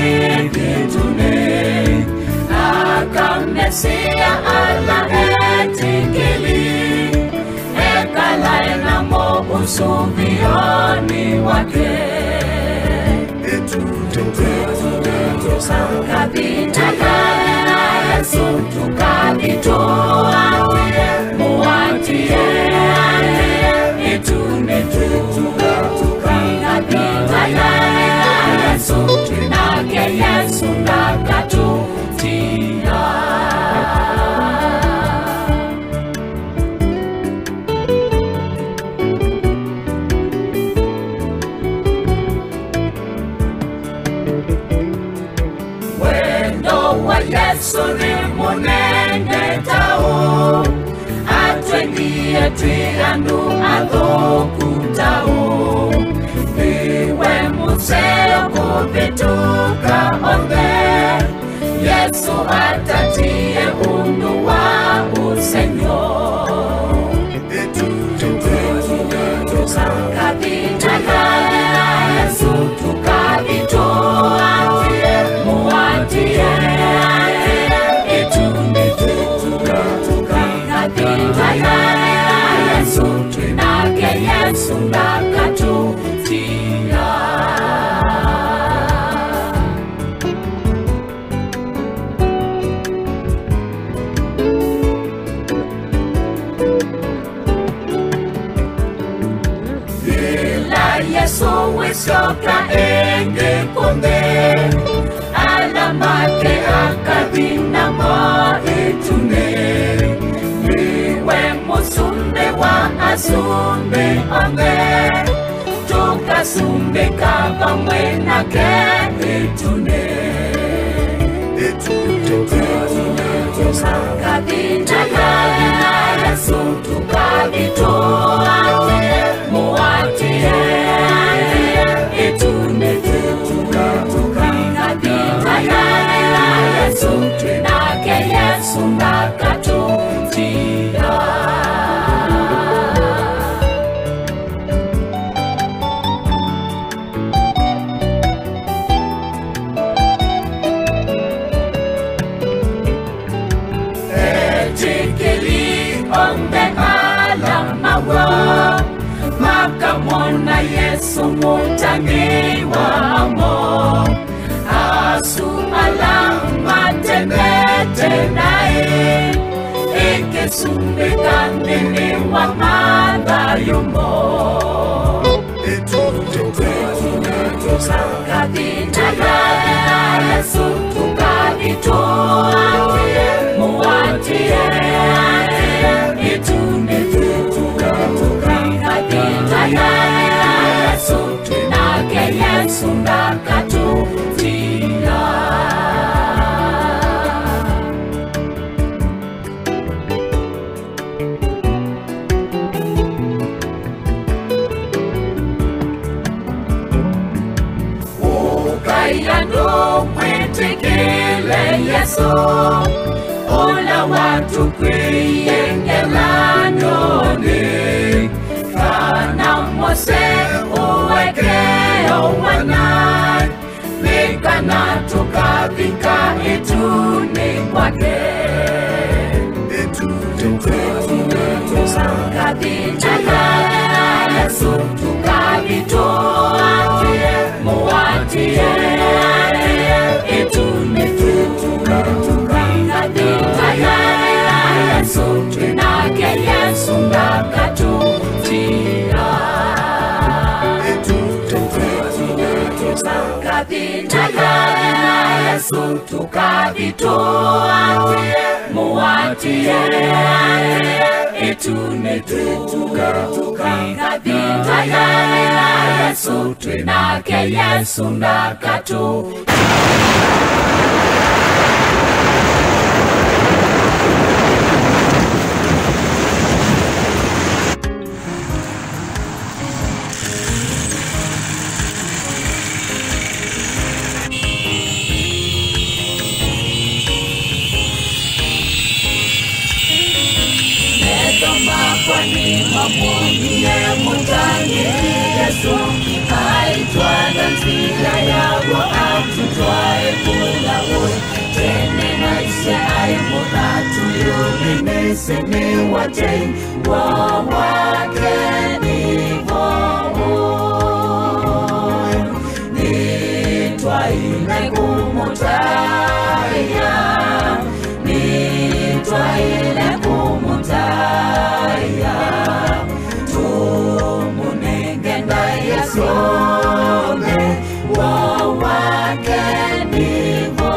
igitune akamesia ala etikili ekalaenamo usuvioni wake tukavitagana yesu tukavitoa muwatie itune tukavitagana yesu nake yesu nakatutia wendo wa yesu ni munene tau atwengie twigandu athukutau iwe museo kuvituka othe yesu atatie undu wa usenyo tukavitagana yesu tukavitoa muwatie ituni tukavitagana yesu nake yesu ndakatutia ila yesu wisioka enge konde alamake akathinamo itune niwe musumbe wa asumbe onge tukasumbika pamwe nake itune tukavitagana yesu tukavitoa muwatie itune tukavitagana yesu nake yesu ndakatutia etikili onde alamawo makamona yesu mutangi wamo asu alamatendete naye ikisumbikandini wa madhayumo tukavitagana yesu tukavitoa muwatie itune tukavitagana yesu nake yesu ndakatutia ukaiyandu mwitikile yesu ula watu kwiyengelanyoni kana mose uwekeo wana vikana tukavika ituni kwake tukavitagana yesu tukavitoa muwatie ituni tukavitagana yesu nake yesu ndakatutia tukavitagana yesu tukavitoa muwatie itune tukavitagana yesu nake yesu ndakatutia Neema kwa Mtani mamunie mutani Yesu aitwaga nzira yago atutwaye kulawe tene naise aye mudatu yuminise ni watei wa wake nivo nitwaile kumutaya nitwaile kumutaya tumunenge ndayasome wo wake nivo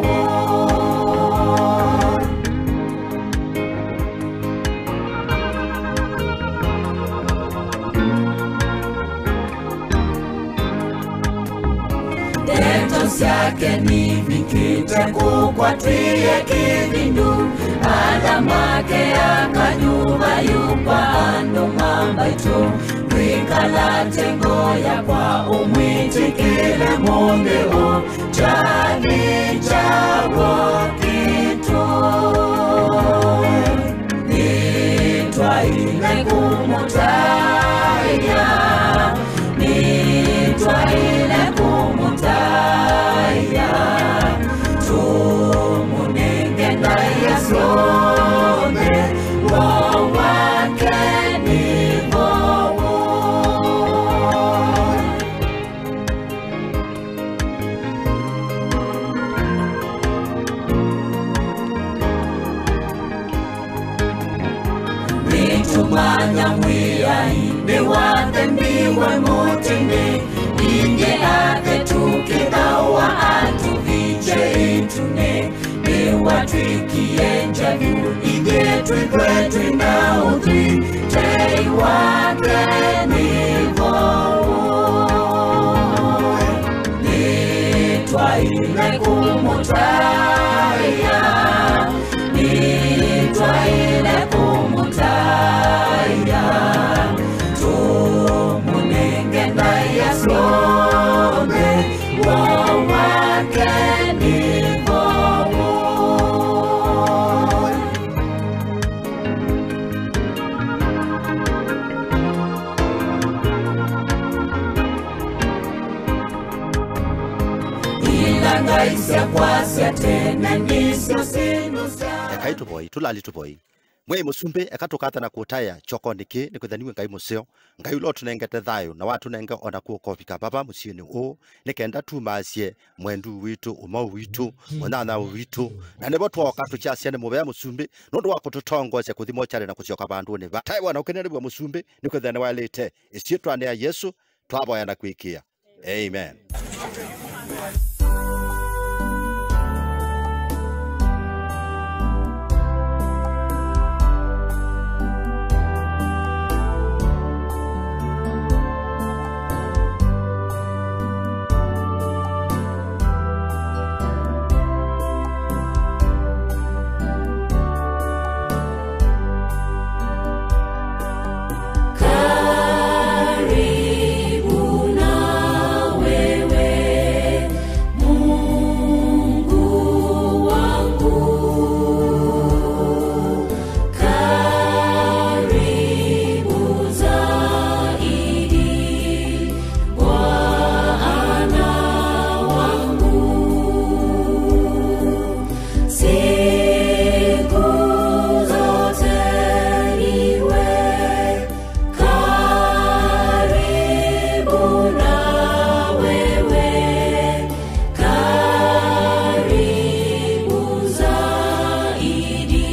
Ndeto syake ni vikite kukwatwie kivindu alamake akanyuva yukwa ando mambaitu rikalatengoya kwa umwitikile mundeu chani chawo kitu nitwaile kumutaya nitwaile kumutaya tumunenge ndayasome wo wake nivowo nitumanya mwiyainde wathe mbiwe mutini inge athe tukithawa atuviche itune niwatwikie njavu ithe twithwe twina uthwi tei wake nivowo nitwaile kumutaya nitwaile kumutaya tumunenge ndayasome wo wake nivowo ilangaisya kwasya tene nisyo sinu sya ekai tuvoi tulali tuvoi mwei musumbi ekatukatha na kutaya choko niki nikwithaniwe ngai museo ngai ulo tunengete thayo na watunenge ona kukovika baba musiini uu nikenda tumasie mwendu witu umau witu munyanya witu na nivo twoka tuchasia ni muvea musumbi nundu wa kututongosia kuthi mochari na kusioka vanduni va tai wana ukenererwa musumbi nikwithani walite isietwane ya yesu twavoya na kwikia amen karibu na wewe Mungu wangu karibu zaidi Bwana wangu siku zote niwe karibu na wewe karibu zaidi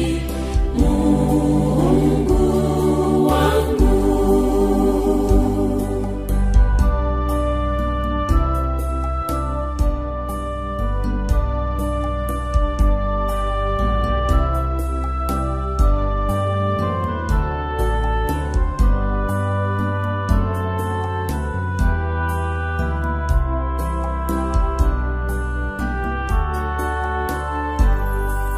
Mungu wangu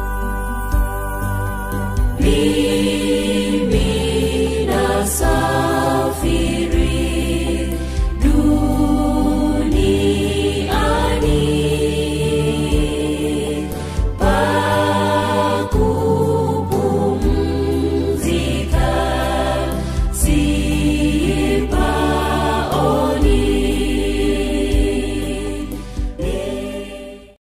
mimi na sasa